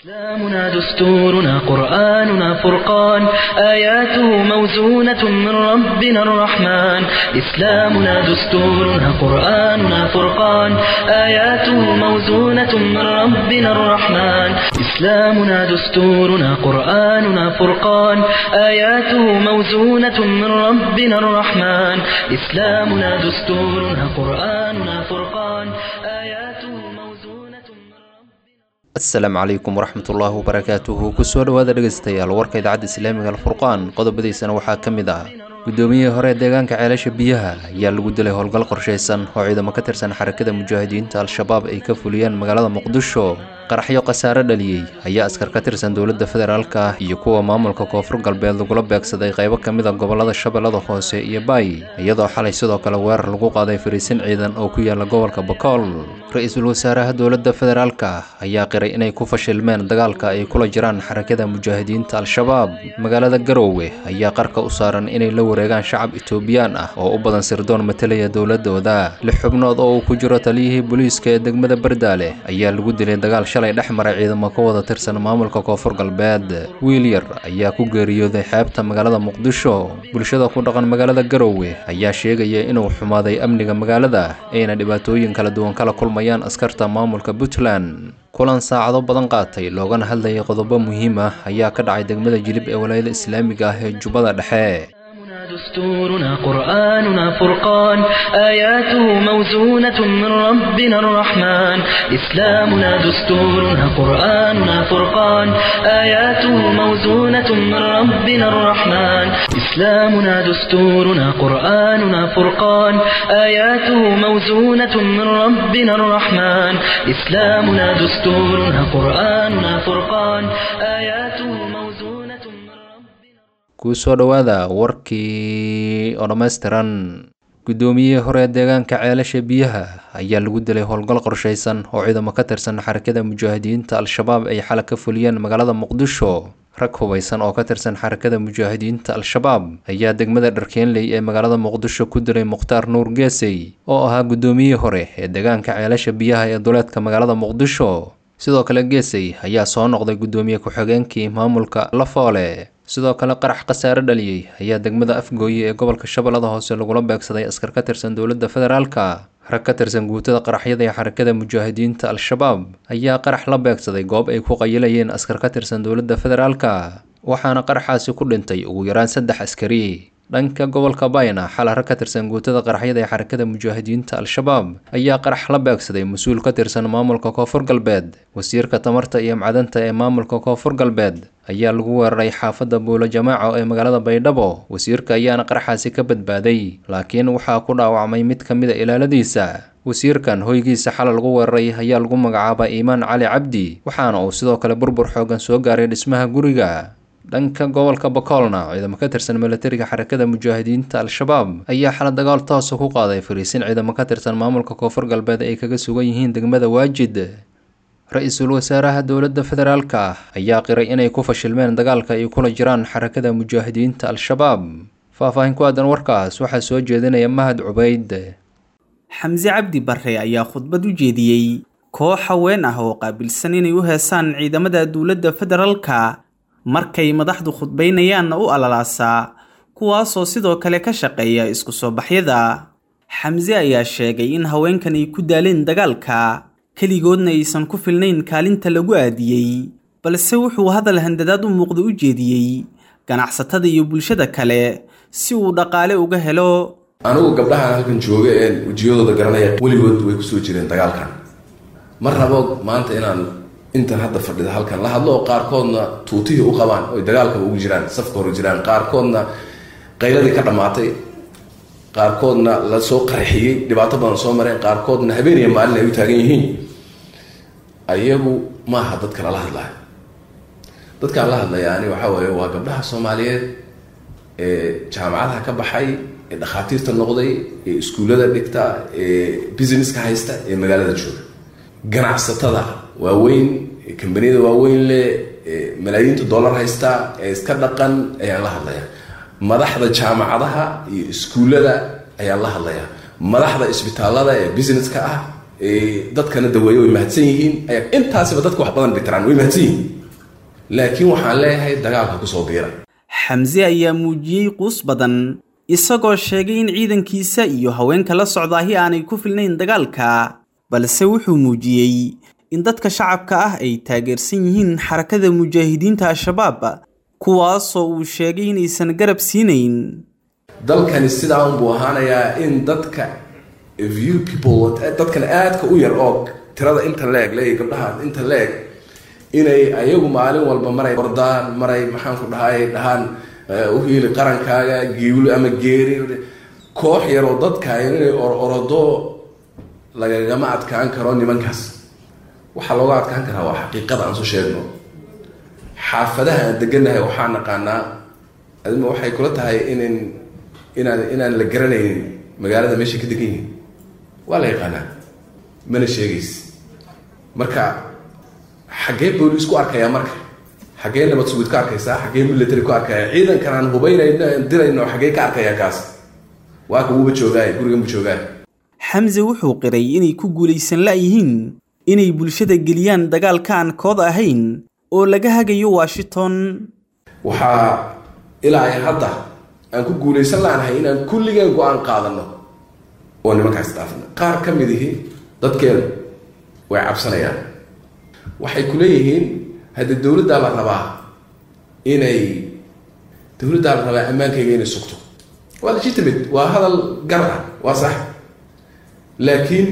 إسلامنا دستورنا قرآننا فرقان آياته موزونة من ربنا الرحمن إسلامنا دستورنا قرآننا فرقان آياته موزونة من ربنا الرحمن إسلامنا دستورنا قرآننا فرقان آياته موزونة من ربنا الرحمن إسلامنا دستورنا قرآننا فرقان آياته موزونة من ربنا asalaamu calaykum waraxmatullaahi wabarakaatuhu kusoo dhowaada dhegaystayaal warka idaacadda islaamiga alfurqaan qodobadiisana waxaa ka mid ah guddoomiyihii hore ee deegaanka ceelasha biyaha ayaa lagu dilay howlgal qorshaysan oo ciidamo ka tirsan xarakada mujaahidiinta al-shabaab ay ka fuliyeen magaalada muqdisho qaraxyo khasaare dhaliyey ayaa askar ka tirsan dowladda federaalka iyo kuwa maamulka koonfur galbeed lagula beegsaday qaybo ka mid a gobolada shabeellada hoose iyo baay iyadoo xalay sidoo kale weerar lagu qaaday fariisin ciidan oo ku yaala gobolka bakool ra-iisul wasaaraha dowladda federaalka ayaa qiray inay ku fashilmeen dagaalka ay kula jiraan xarakada mujaahidiinta al-shabaab magaalada garoowe ayaa qarka u saaran inay la wareegaan shacab etoobiyaan ah oo u badan sirdoon matalaya dowladooda lix xubnood oo uu ku jiro taliyihii booliiska ee degmada bardaale ayaa lagu dilay dagaal shalay dhex maray ciidamo ka wada tirsan maamulka koonfur galbeed wiil yar ayaa ku geeriyooday xeebta magaalada muqdisho bulshada ku dhaqan magaalada garoowe ayaa sheegaya inuu xumaaday amniga magaalada ayna dhibaatooyin kala duwan kala kulmayaan askarta maamulka puntland kulan saacado badan qaatay loogana hadlayay qodobo muhiim ah ayaa ka dhacay degmada jilib ee walaayada islaamiga ah ee jubbada dhexe إسلامنا دستورنا قرآننا فرقان آياته موزونة من ربنا الرحمن إسلامنا دستورنا قرآننا فرقان آياته موزونة من ربنا الرحمن إسلامنا دستورنا قرآننا فرقان آياته موزونة من ربنا الرحمن إسلامنا دستورنا قرآننا فرقان آياته موزونة من ربنا kusoo dhowaada warkii oo dhammaystiran guddoomiyihii hore ee deegaanka ceelasha biyaha ayaa lagu dilay howlgal qorshaysan oo ciidamo ka tirsan xarakada mujaahidiinta al-shabaab ay xala ka fuliyeen magaalada muqdisho rag hubaysan oo ka tirsan xarakada mujaahidiinta al-shabaab ayaa degmada dharkeenley ee magaalada muqdisho ku dilay mukhtaar nuur geesey oo ahaa guddoomiyihii hore ee deegaanka ceelasha biyaha ee duleedka magaalada muqdisho sidoo kale geesey ayaa soo noqday guddoomiye ku-xigeenkii maamulka lafoole sidoo kale qarax khasaare dhaliyey ayaa degmada afgooye ee gobolka shabeellada hoose lagula beegsaday askar ka tirsan dowladda federaalka rag ka tirsan guutada qaraxyada ee xarakada mujaahidiinta al-shabaab ayaa qarax la beegsaday goob ay ku qayilayeen askar ka tirsan dowladda federaalka waxaana qaraxaasi ku dhintay ugu yaraan saddex askari dhanka gobolka bayna xala rag ka tirsan guutada qaraxyada ee xarakada mujaahidiinta al-shabaab ayaa qarax la beegsaday mas-uul ka tirsan maamulka koonfur galbeed wasiirka tamarta iyo macdanta ee maamulka koonfur galbeed ayaa lagu weeraray xaafadda buulo jamaaco ee magaalada baydhabo wasiirka ayaana qaraxaasi ka badbaaday laakiin waxaa ku dhaawacmay mid ka mid a ilaaladiisa wasiirkan hoygiisa xala lagu weeraray ayaa lagu magacaabaa iimaan cali cabdi waxaana uu sidoo kale burbur xoogan soo gaaray dhismaha guriga dhanka gobolka bakoolna ciidamo ka tirsan milatariga xarakada mujaahidiinta al-shabaab ayaa xala dagaal toosa ku qaaday fariisin ciidamo ka tirsan maamulka koonfur galbeed ay kaga sugan yihiin degmada waajid ra-iisul wasaaraha dowladda federaalka ayaa qiray inay ku fashilmeen dagaalka ay kula jiraan xarakada mujaahidiinta al-shabaab faahfaahin ku aadan warkaas waxaa soo jeedinaya mahad cubayd xamse cabdi barre ayaa khudbad u jeediyey koox haween ah oo qaabilsan inay u heesaan ciidamada dowladda federaalka markay madaxdu khudbaynayaanna u alalaasaa kuwaasoo sidoo kale ka shaqeeya isku soo baxyada xamse ayaa sheegay in haweenkan ay ku daaleen dagaalka keligoodna aysan ku filnayn kaalinta lagu aadiyey balse wuxuu hadal handadaad u muuqda u jeediyey ganacsatada iyo bulshada kale si uu dhaqaale uga helo anigu gabdhahan halkan jooga ee wejiyadooda garanaya weligood way kusoo jireen dagaalkan ma rabo maanta inaan intan hadda fadhida halkan la hadlo oo qaarkoodna tuutihii u qabaan oy dagaalkaba ugu jiraan safka hore jiraan qaarkoodna qayladii ka dhammaatay qaarkoodna la soo qarxiyey dhibaato badan soo mareen qaarkoodna habeeniya maalin ay u taagan yihiin ayagu maaha dadka lala hadlayo dadkaan la hadlaya ani waxaa weeye waa gabdhaha soomaaliyeed ee jaamacadaha ka baxay ee dhakhaatiirta noqday ee iskuullada dhigta ee businesska haysta ee magaalada jooga ganacsatada waaweyn ee kambaniyada waaweyn leh ee malaayiinta dollar haysta ee iska dhaqan ayaan la hadlaya madaxda jaamacadaha iyo iskuullada ayaan la hadlayaa madaxda isbitaalada ee businesska ah dadkana daweeyo way mahadsan yihiin ayaa intaasiba dadka wax badan dhitiraan way mahadsan yihiin laakiin waxaan leeyahay dagaalka kusoo biira xamse ayaa muujiyey quus badan isagoo sheegay in ciidankiisa iyo haweenka la socdaahi aanay ku filnayn dagaalka balse wuxuu muujiyey in dadka shacabka ah ay taageersan yihiin xarakada mujaahidiinta al-shabaab kuwaasoo uu sheegay inaysan garab siinayn dalkani sidaa unbuu ahaanayaa in dadka view people dadkan aadka u yar oo tirada inta leeg leeya gabdhaha inta leeg inay ayagu maalin walba maray ordaan maray maxaanku dhahay dhahaan u hiili qarankaaga giwli ama geeri koox yaroo dadka inay ororodo lagagama adkaan karo nimankaas waxaa looga adkaan karaa waa xaqiiqada aan soo sheegno xaafadaha aan deganahay waxaa naqaanaa adima waxay kula tahay inin inaan inaan la garanaynin magaalada meeshay ka degan yihin waa la yaqaanaa mana sheegays marka xaggee booliis ku arkayaa marka xaggee nabad sugid ka arkaysaa xaggee military ku arkaya ciidankan aan hubaynayno aan dirayno xaggee ka arkayaa kaas waa ka wuuba joogaay gurigan bu joogaay xamse wuxuu qiray inay ku guulaysan la'yihiin inay bulshada geliyaan dagaalka aan kood ahayn oo laga hagayo washington waxaa ilaa ay hadda aan ku guulaysan laanahay inaan kulligeen go-aan qaadano oo nimankaas dhaafna qaar ka mid ihi dadkeenu way cabsanayaan waxay ku leeyihiin haddii dowladdaa la rabaa inay dowladdaa la rabaa ammaankayga inay sugto waa legitimate waa hadal gar ah waa sax laakiin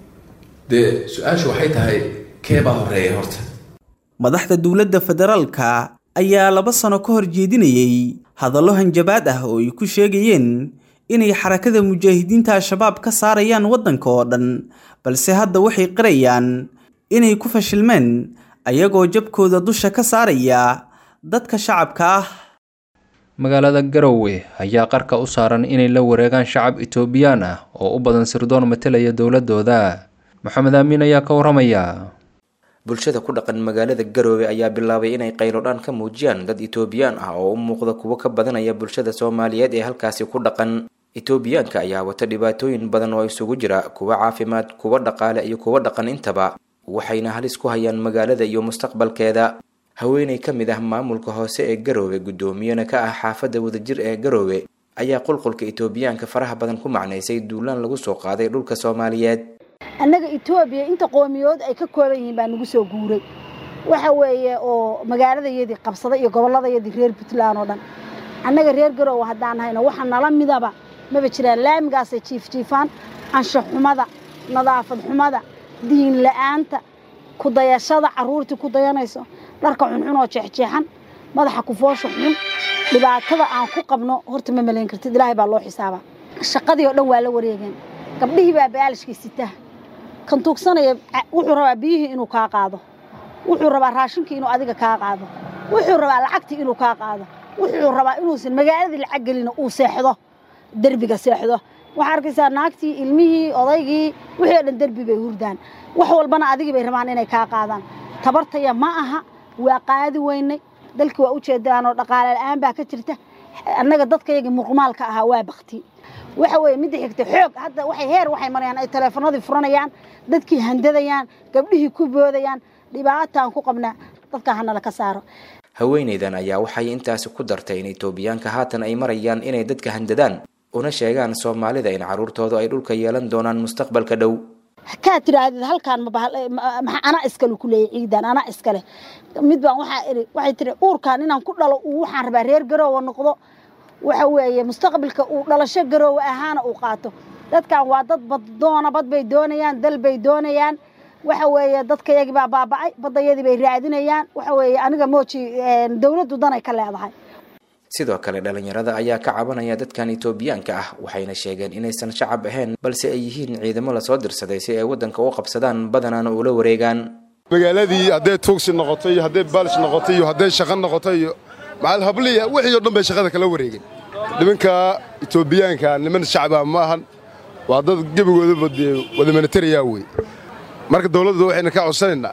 dee su-aashu waxay tahay keebaa horeeya horta madaxda dowladda federaalka ayaa laba sano ka hor jeedinayay hadallo hanjabaad ah oo ay ku sheegayeen inay xarakada mujaahidiinta al-shabaab ka saarayaan waddanka oo dhan balse hadda waxay qirayaan inay ku fashilmeen ayagoo jabkooda dusha ka saaraya dadka shacabka ah magaalada garowe ayaa qarka u saaran inay la wareegaan shacab etoobiyaan ah oo u badan sirdoon matalaya dowladooda maxamed aamin ayaa ka waramaya bulshada ku dhaqan magaalada garoowe ayaa bilaabay inay qaylodhaan ka muujiyaan dad etoobiyaan ah oo u muuqda kuwo ka badanaya bulshada soomaaliyeed ee halkaasi ku dhaqan etoobiyaanka ayaa wata dhibaatooyin badan oo isugu jira kuwa caafimaad kuwa dhaqaale iyo kuwa dhaqan intaba waxayna halis ku hayaan magaalada iyo mustaqbalkeeda haweeney ka mid ah maamulka hoose ee garoowe guddoomiyana ka ah xaafadda wadajir ee garoowe ayaa qulqulka etoobiyaanka faraha badan ku macnaysay duulaan lagu soo qaaday dhulka soomaaliyeed annaga etoobiya inta qoomiyood ay ka kooban yihiin baa nagu soo guuray waxa weeye oo magaaladayadii qabsaday iyo gobolladayadii reer puntland oo dhan annaga reer garoowe haddaan hayno waxa nala midaba maba jiraan laamigaasay jiifjiifaan anshax xumada nadaafad xumada diin la-aanta kudayashada carruurtii ku dayanayso dharka xunxun oo jeexjeexan madaxa kufoosha xun dhibaatada aan ku qabno horta ma malayn kartid ilaahay baa loo xisaabaa shaqadii oo dhan waa la wareegeen gabdhihii baa baalishkii sitaa kan tuugsanaya wuxuu rabaa biyihii inuu kaa qaado wuxuu rabaa raashinkii inuu adiga kaa qaado wuxuu rabaa lacagtii inuu kaa qaado wuxuu rabaa inuusan magaaladii lacag gelina uu seexdo derbiga seexdo waxaa arkaysaa naagtii ilmihii odaygii wixii oo dhan derbi bay hurdaan wax walbana adigii bay rabaan inay kaa qaadaan tabartaya ma aha waa qaadi weynay dalkii waa u jeedaan oo dhaqaale la-aan baa ka jirta annaga dadkayagii muqmaalka ahaa waa bakti waxa weeye midda xigta xoog hadda waxay heer waxay marayaan ay taleefanadii furanayaan dadkii handadayaan gabdhihii ku boodayaan dhibaataan ku qabnaa dadka hanala ka saaro haweenaydan ayaa waxay intaasi ku dartay in etoobiyaanka haatan ay marayaan inay dadka handadaan una sheegaan soomaalida in carruurtoodu ay dhulka yeelan doonaan mustaqbalka dhow kaa tidhaahdid halkaan mamaa anaa iskale ku leeyay ciidan anaa iskale mid baan waxaa iri waxay tiri uurkaan inaan ku dhalo uu waxaan rabaa reer garoowa noqdo waxa weeye mustaqbalka uu dhalasho garoowe ahaana uu qaato dadkan waa dad baddoona bad bay doonayaan dal bay doonayaan waxa weeye dadkayagii baa baaba'ay baddayadii bay raadinayaan waxa weeye aniga mooji dowladdu danay ka leedahay sidoo kale dhalinyarada ayaa ka cabanaya dadkan etoobiyaanka ah waxayna sheegeen inaysan shacab ahayn balse ay yihiin ciidamo lasoo dirsaday si ay waddanka u qabsadaan badanaana ula wareegaan magaaladii hadday tuugsi noqoto iyo hadday baalish noqoto iyo hadday shaqo noqoto iyo macal habliya wixii o dhan bay shaqada kala wareegeen nimanka etoobiyaanka niman shacaba ma ahan waa dad gebigoodaba dee wada militariya wey marka dawladdu waxayna ka codsanaynaa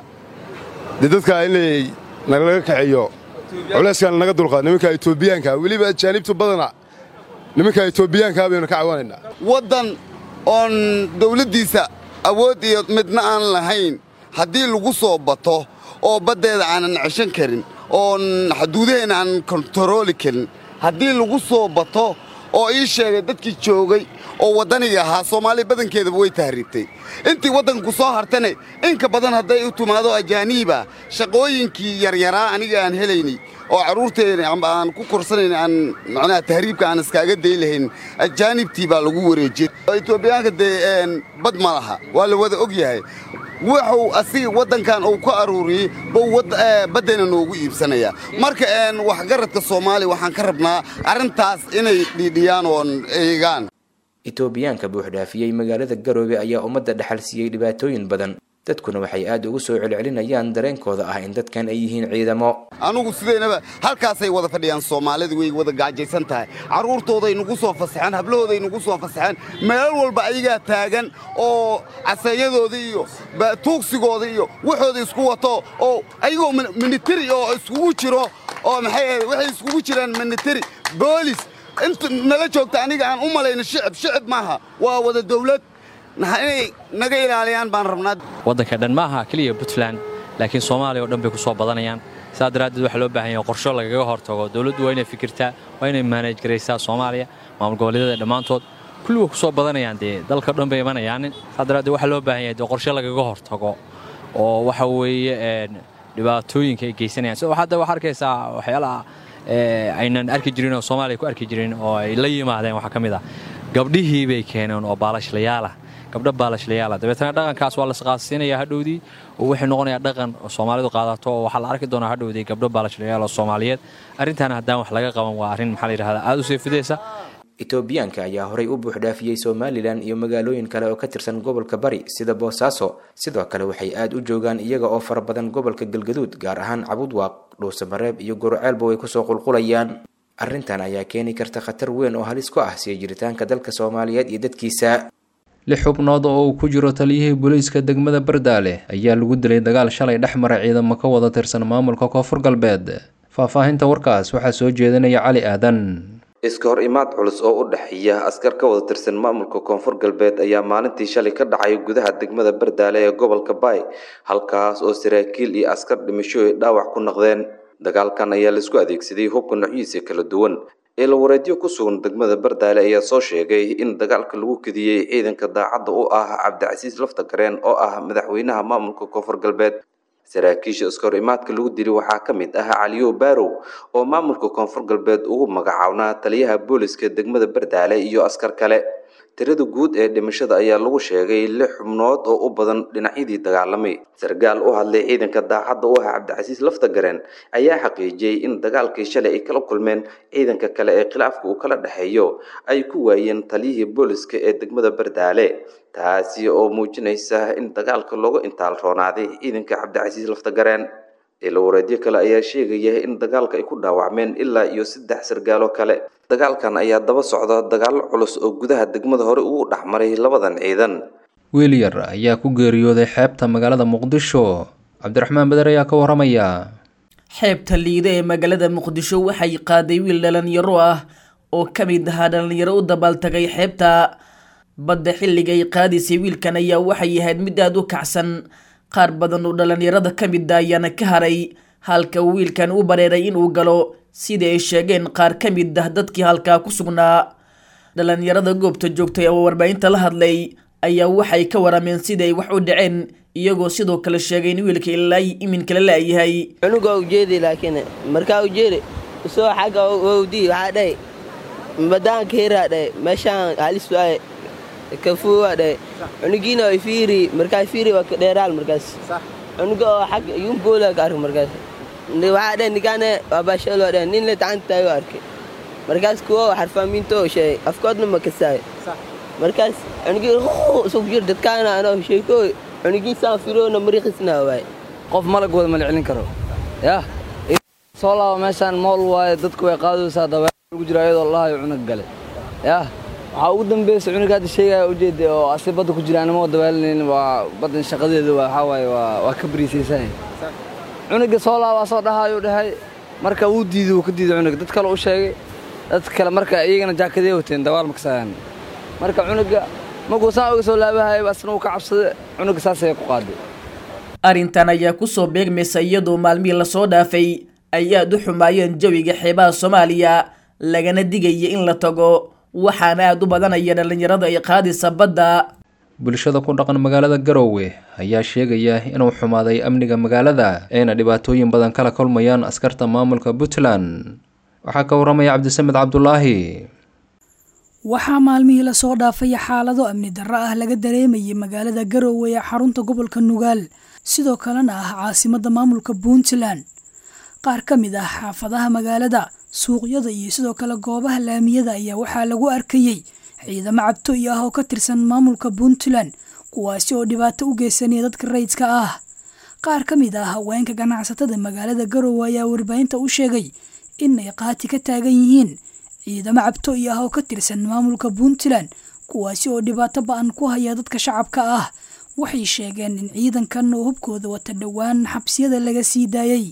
dee dadka inay nalaga kaxeeyo culayskaan naga dulqaad nimanka etoobiyaanka weliba ajaanibtu badana nimanka etoobiyaanka baynu ka cawanaynaa waddan oon dawladdiisa awood iyo midna aan lahayn haddii lagu soo bato oo baddeeda aanan ceshan karin oon xuduudaheenna aanan kontarooli karin haddii lagu soo bato oo ii sheegay dadkii joogay oo waddaniga ahaa soomaaliya badankeedaba way tahriibtay intii waddanku soo hartana inka badan hadday u timaado ajaaniiba shaqooyinkii yaryaraa aniga aan helaynay oo carruurteena aan ku korsanayn aan macnaha tahriibka aan iskaaga day lahayn ajaanibtii baa lagu wareejiyey etoobiyaanka dee bad ma laha waa la wada og yahay wuxuu asiga waddankan uu ka aruuriyey buu baddayna noogu iibsanayaa marka waxgaradka soomaaliya waxaan ka rabnaa arrintaas inay dhiidhiyaan oon eegaan itoobiyaanka buuxdhaafiyey magaalada garoobe ayaa ummadda dhaxal siiyey dhibaatooyin badan dadkuna waxay aad ugu soo celcelinayaan dareenkooda ah in dadkan ay yihiin ciidamo anugu sidaynaba halkaasay wada fadhiyaan soomaalida way wada gaajaysan tahay carruurtooday nagu soo fasaxeen hablahooday nagu soo fasaxeen meelal walba ayagaa taagan oo caseeyadooda iyo tuugsigooda iyo waxooda isku wato oo ayagoo minitari oo iskugu jiro oo maxay waxay iskugu jiraan minitari boolis inta nala joogta aniga aan u malayno shicib shicib maaha waa wada dawlad inay naga ilaaliyaan baan rabnaa waddanka dhan ma aha keliya puntland laakiin soomaaliya oo dhan bay ku soo badanayaan saa daraaddeed waxaa loo baahan yahay qorsho lagaga hortago dowladdu waa inay fikirtaa waa inay maanaj garaysaa soomaaliya maamul goboleedyada dhammaantood kulli way ku soo badanayaan dee dalka dhan bay imanayaan saa daraaddeed waxaa loo baahan yahay dee qorshe lagaga hortago oo waxa weeye dhibaatooyinka ay geysanayaan sidoo hadda waxaa arkaysaa waxyaalaha aynan arki jirin oo soomaaliya ku arki jirin oo ay la yimaadeen waxaa ka mid ah gabdhihii bay keeneen oo baalashlayaala gabdho baalashlayaala dabeetana dhaqankaas waa lasqaadsiinaya hadhowdii oo wuxuu noqonayaa dhaqan soomaalidu qaadato oo waxaa la arki doonaa hadhowdii gabdho baalashlayaal oo soomaaliyeed arrintaana haddaan wax laga qaban waa arrin maxaa la yidhahdaa aada u seefidaysa itoobiyaanka ayaa horay u buuxdhaafiyey somalilan iyo magaalooyin kale oo ka tirsan gobolka bari sida boosaaso sidoo kale waxay aad u joogaan iyaga oo fara badan gobolka galgaduud gaar ahaan cabudwaaq dhuusamareeb iyo goroceelba way kusoo qulqulayaan arrintan ayaa keeni karta khatar weyn oo halis ku ah sii jiritaanka dalka soomaaliyeed iyo dadkiisa lix xubnood oo uu ku jiro taliyihii booliiska degmada bardaale ayaa lagu dilay dagaal shalay dhex maray ciidamo ka wada tirsan maamulka koonfur galbeed faahfaahinta warkaas waxaa soo jeedinaya cali aadan iska hor imaad culus oo u dhexeeya askar ka wada tirsan maamulka koonfur galbeed ayaa maalintii shalay ka dhacay gudaha degmada bardaale ee gobolka baay halkaas oo saraakiil iyo askar dhimasho ay dhaawac ku noqdeen dagaalkan ayaa laisku adeegsaday hubka noocyadiisa kala duwan eelawareedyo ku sugan degmada bardaale ayaa soo sheegay in dagaalka lagu kediyey ciidanka daacadda u ah cabdicasiis lafta gareen oo ah madaxweynaha maamulka koonfur galbeed saraakiisha iska hor imaadka lagu dili waxaa ka mid ah caliyo baarow oo maamulka koonfur galbeed ugu magacawnaa taliyaha booliska degmada bardaale iyo askar kale tirada guud ee dhimashada ayaa lagu sheegay lix xubnood oo u badan dhinacyadii dagaalamay sargaal u hadlay ciidanka daacadda u ah cabdicasiis lafta gareen ayaa xaqiijiyey in dagaalkii shalay ay kala kulmeen ciidanka kale ee khilaafka uu kala dhexeeyo ay ku waayeen taliyihii booliska ee degmada bardaale taasi oo muujinaysa in dagaalka looga intaal roonaaday ciidanka cabdicasiis lafta gareen eelawareedyo kale ayaa sheegaya in dagaalka ay ku dhaawacmeen ilaa iyo saddex sargaalo kale dagaalkan ayaa daba socda dagaallo culus oo gudaha degmada hore ugu dhexmaray labadan ciidan wiil yar ayaa ku geeriyooday xeebta magaalada muqdisho cabdiraxmaan beder ayaa ka waramaya xeebta liida ee magaalada muqdisho waxay qaaday wiil dhalinyaro ah oo ka mid ahaa dhalinyaro u dabaaltagay xeebta badda xilliga ay qaadaysay wiilkan ayaa waxay ahayd mid aada u kacsan qaar badan oo dhalinyarada ka mid a ayaana ka haray halka uu wiilkan u bareeray inuu galo sidii ay sheegeen qaar ka mid ah dadkii halkaa ku sugnaa dhalinyarada goobta joogtay oo warbaahinta la hadlay ayaa waxay ka warameen sidii ay wax u dhaceen iyagoo sidoo kale sheegay in wiilka ilaa iminkala laayahay cunuga ujeedi laakiin markaa ujeedi usoo xagga wawdii waxaa dhahay badaanka hiraa dhahay meeshaan halis waaye kafuuwaa dhahay cunugiina way fiiri markaa fiiri waa dheeraal markaas cunuga oo xagga yumboola ka arka markaas waxaa dhahay nigaane waa baashalo dhahay nin le tacanta taayo arkay markaas kuwo xarfaamiinto sheegay afkoodna ma kasaayo markaas cunugii isku jir dadkaana anoo sheekooy cunugii saan firoona mariiqisna waaye qof malag wada mala celin karo yah soo laaba meeshaan mool waaye dadku way qaadaysaa dabeer lagu jira ayadoo lahayo cunug gale yah waxaa ugu dambaysa cunuga hadda sheegaya ujeeda oo asi badda ku jira anima dabaalinayn waa baddan shaqadeeda waxaa waaye waa waa ka bariisaysan cunuga soo laabaa soo dhahaayuu dhahay marka wuu diiday wuu ka diiday cunuga dad kale u sheegay dad kale marka iyagana jaakadee wateen dabaal ma kasaayan marka cunuga markuu saan uga soo laabahayay asna uu ka cabsaday cunuga saasay ku qaaday arrintan ayaa kusoo beegmaysa iyadoo maalmihii lasoo dhaafay ay aada u xumaayeen jawiga xeebaha soomaaliya lagana digaya in la tago waxaana aada u badanaya dhallinyarada ay qaadaysa badda bulshada ku dhaqan magaalada garowe ayaa sheegaya inuu xumaaday amniga magaalada ayna dhibaatooyin badan kala kulmayaan askarta maamulka puntland waxaa ka waramaya cabdisamed cabdulaahi waxaa maalmihii lasoo dhaafay xaalado amni darro ah laga dareemayay magaalada garowe ee xarunta gobolka nugaal sidoo kalena ah caasimadda maamulka puntland qaar ka mid ah xaafadaha magaalada suuqyada iyo sidoo kale goobaha laamiyada ayaa waxaa lagu arkayey ciidamo cabtooy ah oo ka tirsan maamulka puntland kuwaasi oo dhibaato u geysanaya dadka rayidka ah qaar ka mid ah haweenka ganacsatada magaalada garowe ayaa warbaahinta u sheegay inay qaati ka taagan yihiin ciidamo cabtooy ah oo ka tirsan maamulka puntland kuwaasi oo dhibaato ba-an ku haya dadka shacabka ah waxay sheegeen in ciidankan oo hubkooda wata dhowaan xabsiyada laga sii daayey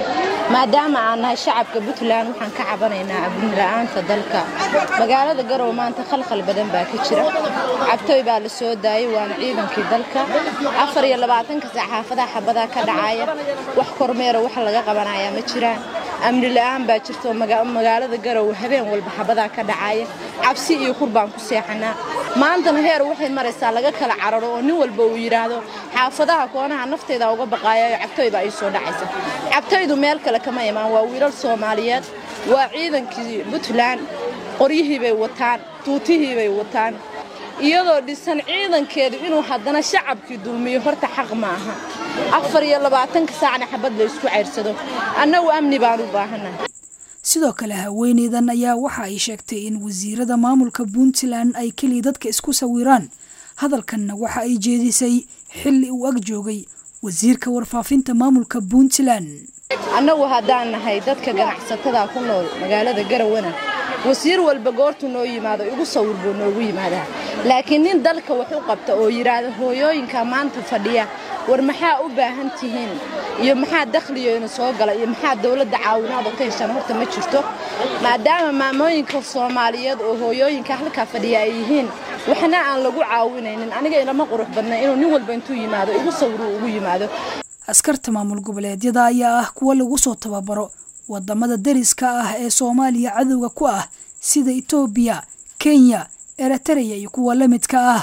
maadaama aan nahay shacabka puntland waxaan ka cabanaynaa abnila-aanta dalka magaalada garowe maanta khalkhal badan baa ka jira cabtooy baa la soo daayay waana ciidankii dalka afar iyo labaatanka sac xaafadaha xabadaa ka dhacaya wax kormeera wax laga qabanayaa ma jiraan amni la-aan baa jirto magaalada garowe habeen walba xabadaa ka dhacaya cabsi iyo kur baan ku seexanaa maantana heer waxay maraysaa laga kala cararo oo nin walba uu yidhaahdo xaafadaha koonaha nafteeda uga baqaayayo cabtooy baa ii soo dhacaysa cabtooydu meel kale kama imaan waa wiilal soomaaliyeed waa ciidankii puntland qoryihii bay wataan tuutihii bay wataan iyadoo dhisan ciidankeedu inuu haddana shacabkii dulmiyo horta xaq ma aha afar iyo labaatanka saacna xabad la isku ceyrsado annagu amni baan u baahannahay sidoo kale haweeneydan ayaa waxa ay sheegtay in wasiirada maamulka puntland ay keliya dadka isku sawiraan hadalkanna waxa ay jeedisay xilli uu ag joogay wasiirka warfaafinta maamulka puntland annagu haddaan nahay dadka ganacsatada ku nool magaalada garowana wasiir walba goortuu noo yimaado igu sawir buu noogu yimaadaa laakiin nin dalka wax u qabta oo yidhaahda hooyooyinka maanta fadhiya war maxaa u baahan tihiin iyo maxaa dakhligoina soo gala iyo maxaa dowladda caawinaada ka heshaan horta ma jirto maadaama maamooyinka soomaaliyeed oo hooyooyinka halkaa fadhiya ay yihiin waxna aan lagu caawinaynin aniga ilama qurux badna inuu nin walba intuu yimaado igu sawiruu ugu yimaado askarta maamul goboleedyada ayaa ah kuwa lagu soo tababaro wadamada dariska ah ee soomaaliya cadowga ku ah sida etoobiya kenya eritreya iyo kuwa la midka ah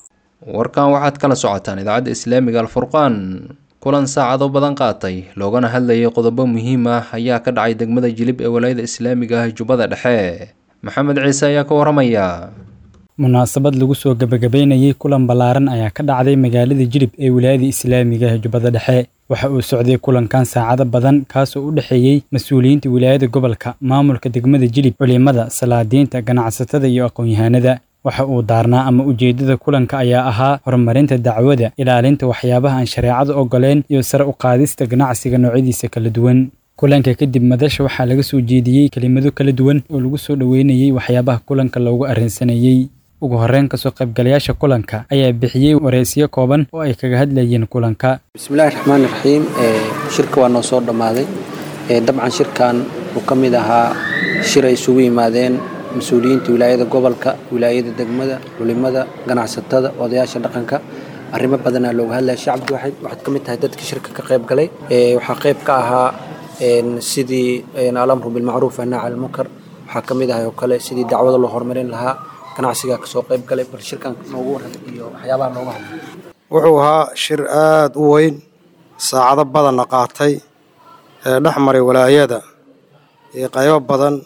warkan waxaad kala socotaan idaacadda islaamiga alfurqaan kulan saacado badan qaatay loogana hadlayay qodobo muhiim ah ayaa ka dhacay degmada jilib ee walaayada islaamiga ah jubbada dhexe maxamed ciise ayaa ka waramaya munaasabad lagu soo gebagabeynayay kulan ballaaran ayaa ka dhacday magaalada jilib ee wilaayada islaamiga ee jubbada dhexe waxa uu socday kulankan saacado badan kaasoo u dhexeeyey mas-uuliyiinta wilaayada gobolka maamulka degmada jilib culimada salaadiinta ganacsatada iyo aqoon-yahanada waxa uu daarnaa ama ujeeddada kulanka ayaa ahaa horumarinta dacwada ilaalinta waxyaabaha aan shareecadu ogoleen iyo sare u qaadista ganacsiga noocyadiisa kala duwan kulanka kadib madasha waxaa laga soo jeediyey kelimado kala duwan oo lagu soo dhoweynayey waxyaabaha kulanka loogu arrinsanayey ugu horreyn kasoo qaybgalayaasha kulanka ayaa bixiyey wareysiyo kooban oo ay kaga hadlayeen kulanka bismillahi raxmaani raxiim shirka waa noo soo dhammaaday dabcan shirkan uu ka mid ahaa shir ay isugu yimaadeen mas-uuliyiinta wilaayada gobolka wilaayada degmada culimada ganacsatada odayaasha dhaqanka arrimo badanaa looga hadlaya shacabki waxaad ka mid tahay dadkii shirka ka qayb galay waxaa qayb ka ahaa sidii alamru bilmacruuf annaac almunkar waxaa ka mid ahay oo kale sidii dacwada loo horumarin lahaa ganacsigaa kasoo qayb galay bal shirkan noogu waran iyo waxyaabaha looga hadlay wuxuu ahaa shir aada u weyn saacado badanna qaatay ee dhex maray walaayada iyo qaybo badan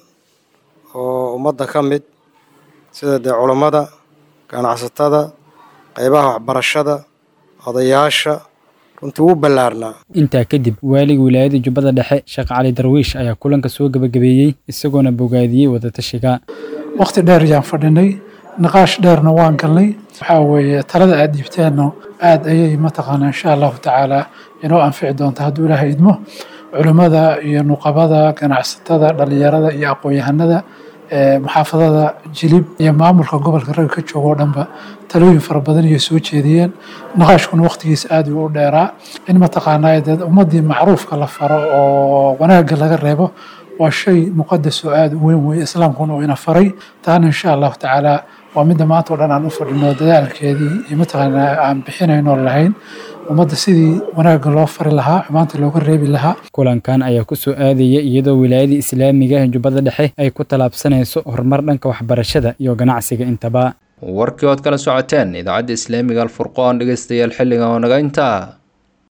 oo ummadda ka mid sida dee culammada ganacsatada qaybaha waxbarashada odayaasha runtii wuu ballaarnaa intaa kadib waaliga wilaayada jubbada dhexe sheekh cali darwiish ayaa kulanka soo gebagabeeyey isagoona bogaadiyey wadatashiga wakhti dheer ayaan fadhinay niqaash dheerna waan galnay waxaa weeye talada aad dhiibteenno aad ayay mataqaanaa insha allahu tacaala inoo anfici doonta hadduu ilaahay idmo culimmada iyo nuqabada ganacsatada dhallinyarada iyo aqoon-yahanada muxaafadada jilib iyo maamulka gobolka ragga ka jooga oo dhanba talooyin fara badan iyo soo jeediyeen naqaashkuna waqtigiisa aada u dheeraa in mataqaanaa dee ummadii macruufka la faro oo wanaagga laga reebo waa shay muqadas oo aada u weyn weeye islaamkuna uu ina faray taana insha allahu tacaala waa midda maanta oo dhan aan u fadhino dadaalkeedii iyo mataqaanaa aan bixinayno lahayn ummadda sidii wanaagga loo fari lahaa xumaanta looga reebi lahaa kulankan ayaa ku soo aadaya iyadoo wilaayada islaamiga ee jubbada dhexe ay ku tallaabsanayso horumar dhanka waxbarashada iyo ganacsiga intaba warkii ood kala socoteen idaacadda islaamiga alfurqoon dhegeystayaal xilligan oo naga intaa